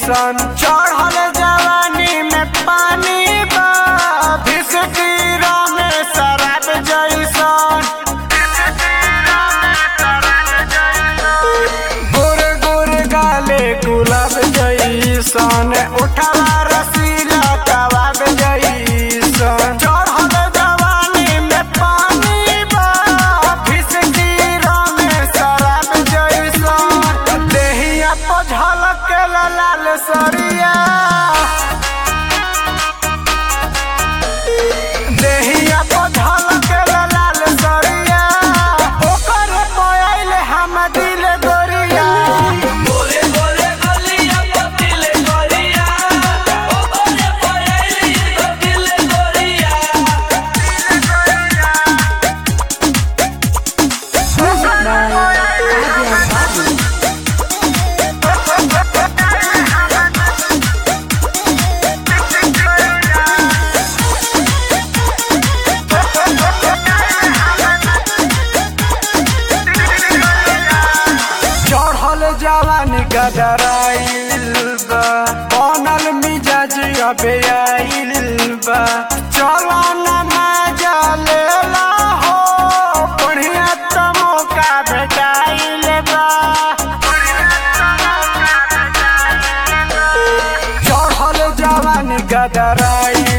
जैसन चढ़ल जवानी में पानी बा भिसकीरा में शराब जैसन गुर गुर गाले गुलाब जैसन उठवा रसीला कबाब जैसन चढ़ल जवानी में पानी बा भिसकीरा में शराब जैसन देहिया पर झलक लाल सरिया देहिया पर झलक लाल सरिया ओकर मोबाइल हम दिल गोरिया गोरे गोरे गलिया पतिले गोरिया ओ गोरे पयली पतिले गोरिया चढ़ल जवानी गदराइल बा बनल मिजाज अबे आइल बा चलो न मजा लेला हो बढ़िया त मौका भेटाइल बा चढ़ल जवानी गदराइल